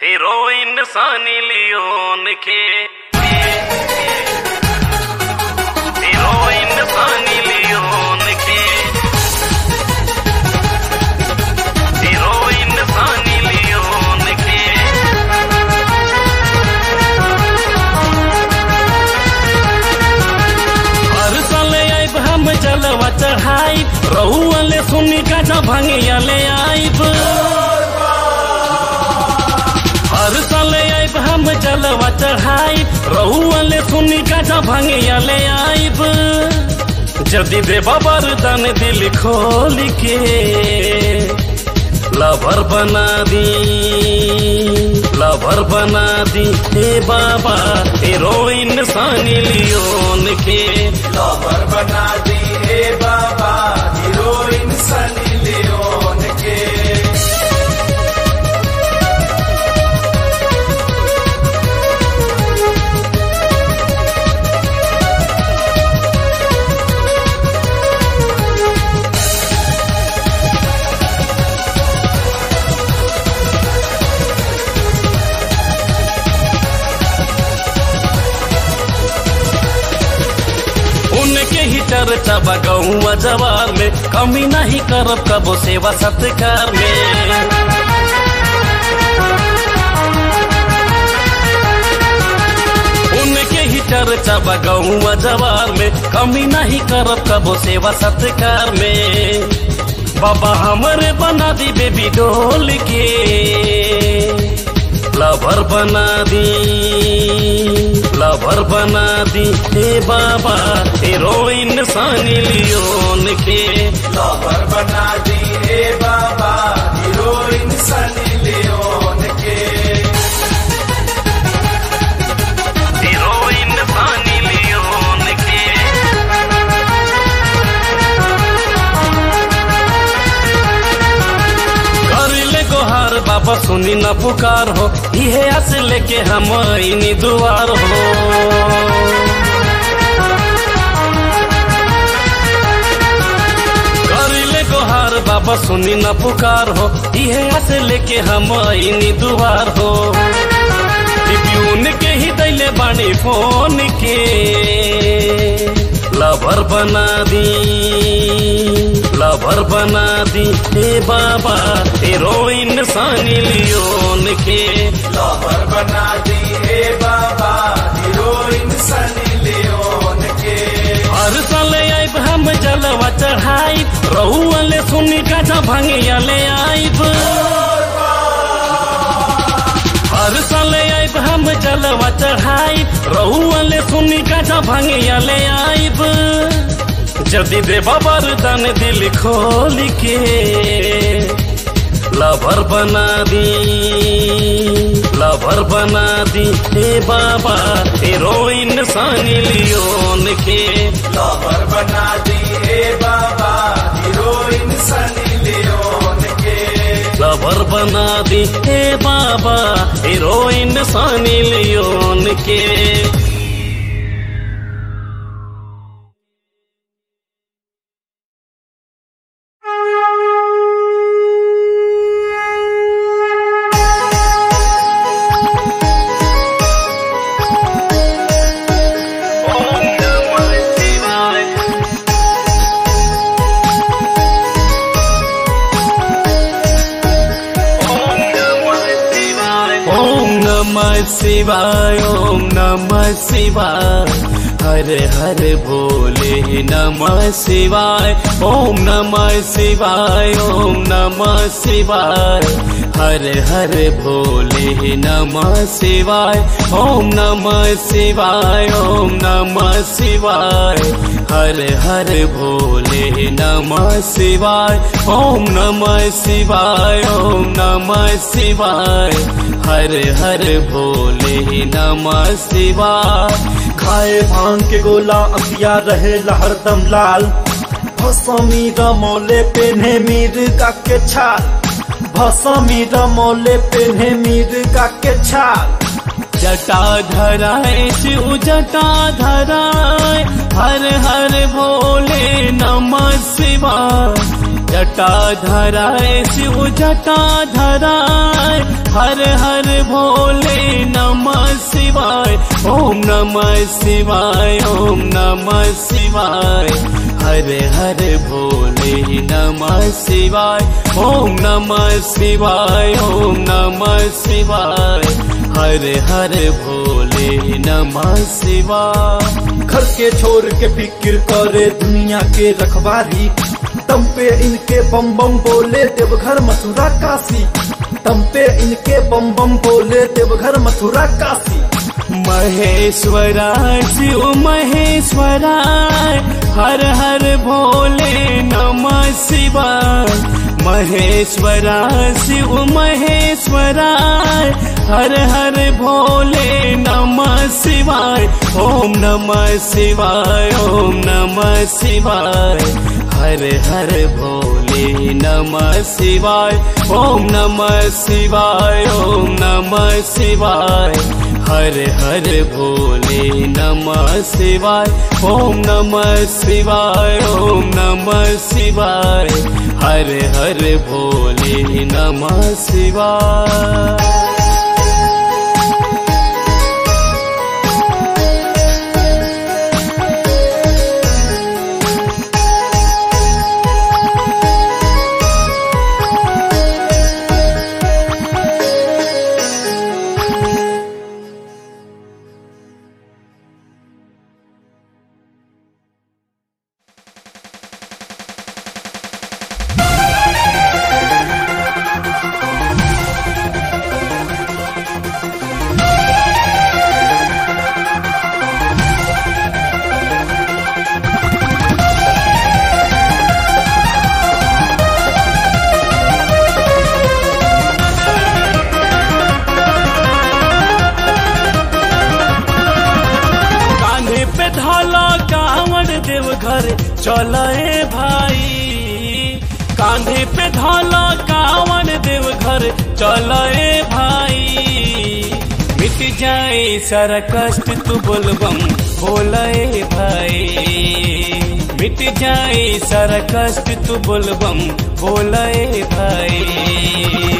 heroine Sunny Leone के heroine Sunny Leone के heroine Sunny Leone के हर साल आइब हम जलवा चढ़ाई रहुअले सुनी गाजा भंगिया ले आइब हर साल आइब हम जलवा चढ़ाई रहुअले सुनी गाजा भंगिया ले आइब जदि देवा वरदान दिल खोल के लवर बना दी लवर बना दी हे बाबा हीरोइन सनी लियोन के लवर बना दी हे बाबा हीरोइन सनी लियोन के उनके ही चर्चा बगौआ जवार में कमी नहीं करब कबो सेवा सत्कार में उनके ही चर्चा बगौआ जवार में कमी नहीं करब कबो सेवा सत्कार में बाबा हमरे बना दी बेबी डोल के लवर बना दी लवर बना दी हे बाबा हीरोइन सनी लियोन के लवर बना दी हे बाबा हीरोइन सनी लियोन के हीरोइन सनी लियोन के कर ले गोहार बाबा सुनी न पुकार हो इहे आस लेके हम इनी दुआर हो कर ले गोहार बाबा सुनी न पुकार हो इहे आस लेके हम इनी दुआर हो ट्रिब्यून के ही दैले बानी फोन के लवर बना दी लवर बना दी हे बाबा हीरोइन सनी लियोन के लवर बना दी हे बाबा हीरोइन सनी लियोन के हर साल आइब हम जलवा चढ़ाई रहुअले सुनी गाजा भंगिया ले आइब हर साल आइब हम जलवा चढ़ाई रहुअले सुनी गाजा भंगिया ले आइब जदि देवा वरदान दिल खोल के लवर बना दी लवर बना दी हे बाबा हीरोइन सनी लियोन के लवर बना दी हे बाबा हीरोइन सनी लियोन के लवर बना दी हे बाबा हीरोइन सनी लियोन के ओम नमः शिवाय ओम नमः शिवाय ओम नमः शिवाय ओम नमः शिवाय हर हर भोले नमः शिवाय ओम नमः शिवाय ओम नमः शिवाय हर हर भोले नमः शिवाय ओम नमः शिवाय ओम नमः शिवाय हर हर भोले नमः शिवाय ओम नमः शिवाय ओम नमः शिवाय हर हर भोले नमः शिवाय खाए भांग के गोला अखिया रहे हरदम लाल भसमी रमोले पेन्हे मिर्गा के छाल भसमी रमोले पेन्हे मिर्गा के छाल जटा धराए शिव जटा धराए हर हर भोले नमः शिवाय जटा धराए शिव जटा धराए हर हर भोले नमः शिवाय ओम नमः शिवाय ओम नमः शिवाय हर हर भोले नमः शिवाय ओम नमः शिवाय ओम नमः शिवाय हर हर भोले नमः शिवाय घर के छोड़ के फिक्र करे दुनिया के रखवारी तम पे इनके बम बम बोले देवघर मथुरा काशी तम पे इनके बम बम बोले देवघर मथुरा काशी महेश्वरा शिव महेश्वरा हर हर भोले नमः शिवाय महेश्वरा शिव महेश्वरा हर हर भोले नमः शिवाय ओम नमः शिवाय ओम नमः शिवाय हर हर भोले नमः शिवाय ओम नमः शिवाय ओम नमः शिवाय हर हर भोले नमः शिवाय ओम नमः शिवाय ओम नमः शिवाय हर हर भोले नमः शिवाय कान्हे पे ढाला कांवड़ देव घर चले भाई कांधे पे ढाला कांवड़ देव घर चले भाई मिट जाए सारा कष्ट तू बोलबम बोले भाई मिट जाए सारा कष्ट तू बोलबम बोले भाई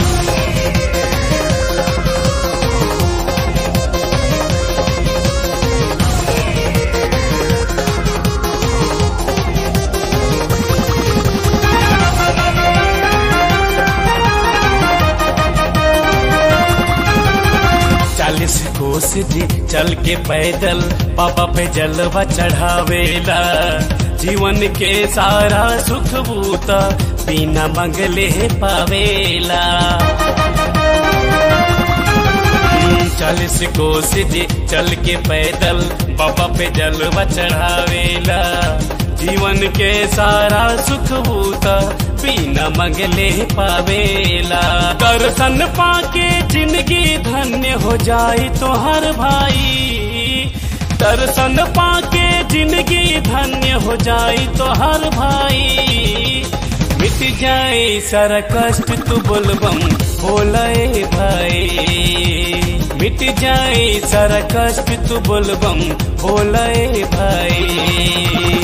चालीस कोस जी चल के पैदल बाबा पे जलवा चढ़ावेला जीवन के सारा सुख बूता बिना मंगले पावेला चालीस कोस जी चल के पैदल बाबा पे जलवा चढ़ावेला जीवन के सारा सुख बूता बिना मंगले पावेला दर्शन पाके जिंदगी धन्य हो जाए तो हर भाई दर्शन पाके जिंदगी धन्य हो जाए तो हर भाई मिट जाए सारा कष्ट तू बोलबम बोले भाई मिट जाए सारा कष्ट तू बोलबम बोले भाई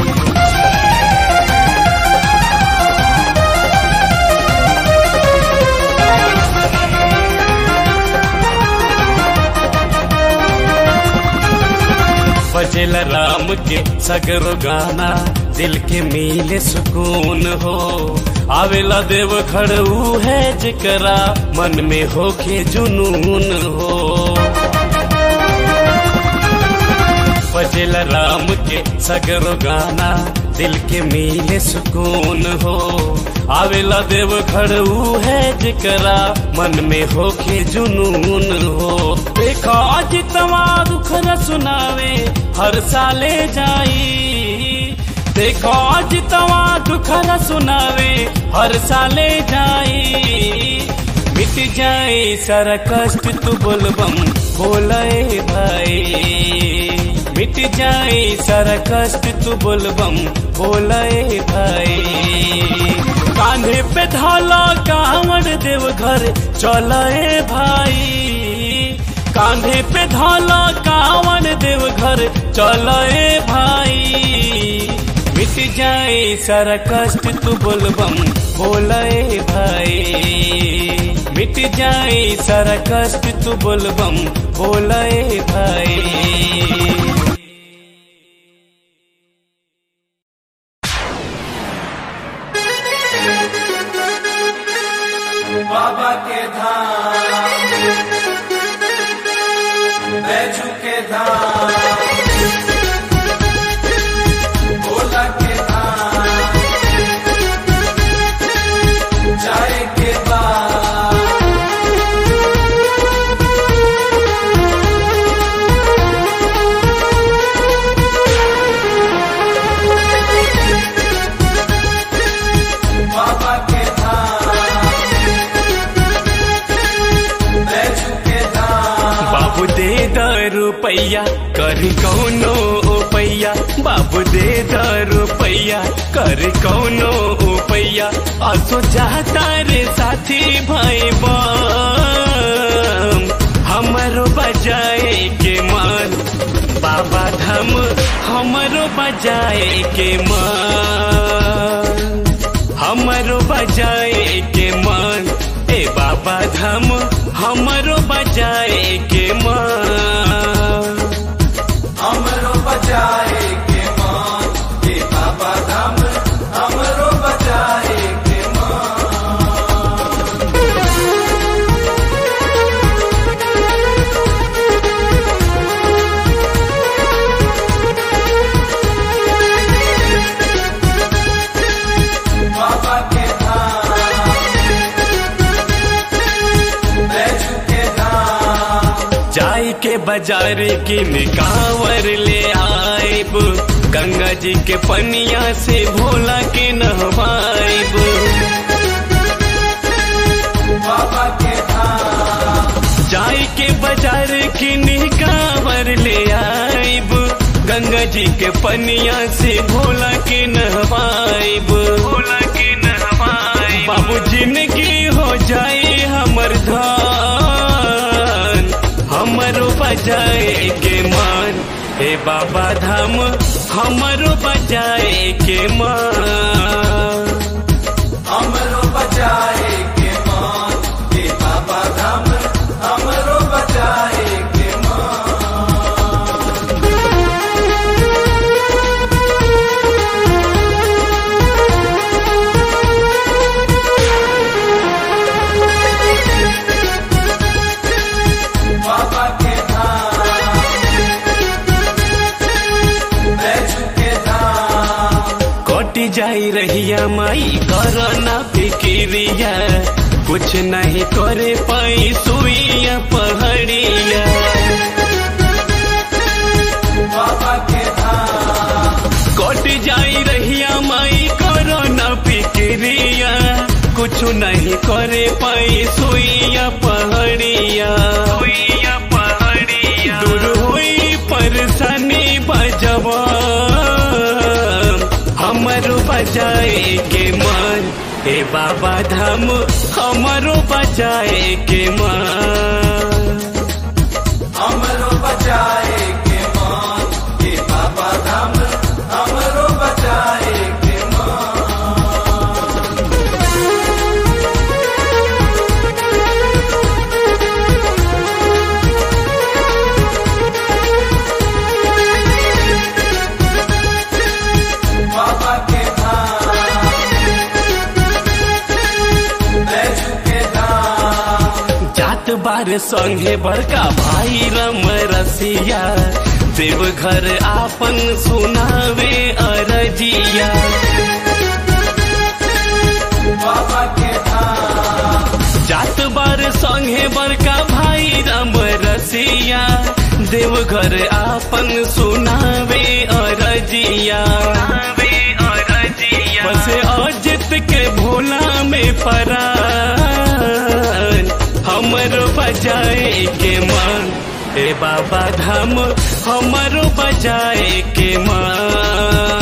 बजेल राम के सगरो गाना दिल के मिले सुकून हो आवेला देव खड़ू है जिकरा मन में होके जुनून हो बजेल राम के सगरो गाना दिल के मिले सुकून हो आवेला देव खड़ू है जिकरा मन में होके जुनून हो देखा जितवा दुख न सुनावे हर साले जाई देखो जितवा दुख न सुनावे हर साले जाई मिट जाए सारा कष्ट तू बोलबम बोले भाई मिट जाए सारा कष्ट तू बोलबम बोले भाई कान्हे पे ढाला कांवड़ देव घर चले भाई कांधे पे ढाला कांवड़ देव घर चले भाई मिट मिट जाए सारा कष्ट तू बोलबम बोलाए भाई मिट जाए सारा कष्ट तू बोलबम बोलाए भाई बाबा के धाम बैजू के धाम भोला के धाम जाए के बाद बाबा के धाम बैजू के धाम बाबू दे द रुपैया कर कौनो उपैया बाबू दे द रुपैया कर कौनो उपैया असो चाहता रे साथी भाई बम हमरो बजाए के मन बाबा धाम हमरो बजाए के मन हमरो बजाए के मन ए बाबा धाम हमरो बजाए के मन हमरो बजाए के मान हे बाबा धाम हमरो बजाए के मान बाबा के धाम बैजू के धाम जाई के बाजार की निकावर ले आइब गंगा जी के पनिया से भोला के नहवाइब बाबा के धाम जाई के बाजार की निकावर ले आइब गंगा जी के पनिया से भोला के नहवाइब भोला के नहवाइब बाबू जिंदगी हो जाए हमर धान हमरो बजाए के मान हे बाबा धाम हमरो बजाए के मान हमरो बजाए के मान हे बाबा धाम हमरो बजाए के मान बाबा के धाम बैजू के धाम कटी जाई रहिया माई कर ना फिक्रिया कुछ नहीं करे पाई सुइया पहाड़िया बाबा के धाम कट जाई रहिया माई कर ना फिक्रिया कुछ नहीं करे पाई सुइया पहाड़िया सुइया पहाड़िया दूर हुई परेशानी बजवा हमरो बजाए के मन हे बाबा धाम हमरो बजाए के मन हमरो बजाए के मान हे बाबा धाम हमरो बजाए के मान बाबा के धाम बैजू के धाम जात बार संगे बड़का भाई रम रसिया देवघर आपन सुनावे अरजिया बाबा के धाम जात बार संगे बड़का भाई राम रसिया देवघर आपन सुनावे अरजिया बस अजित के भोला में परा हमरो बजाए के मन ए बाबा धाम हमरो बजाए के मन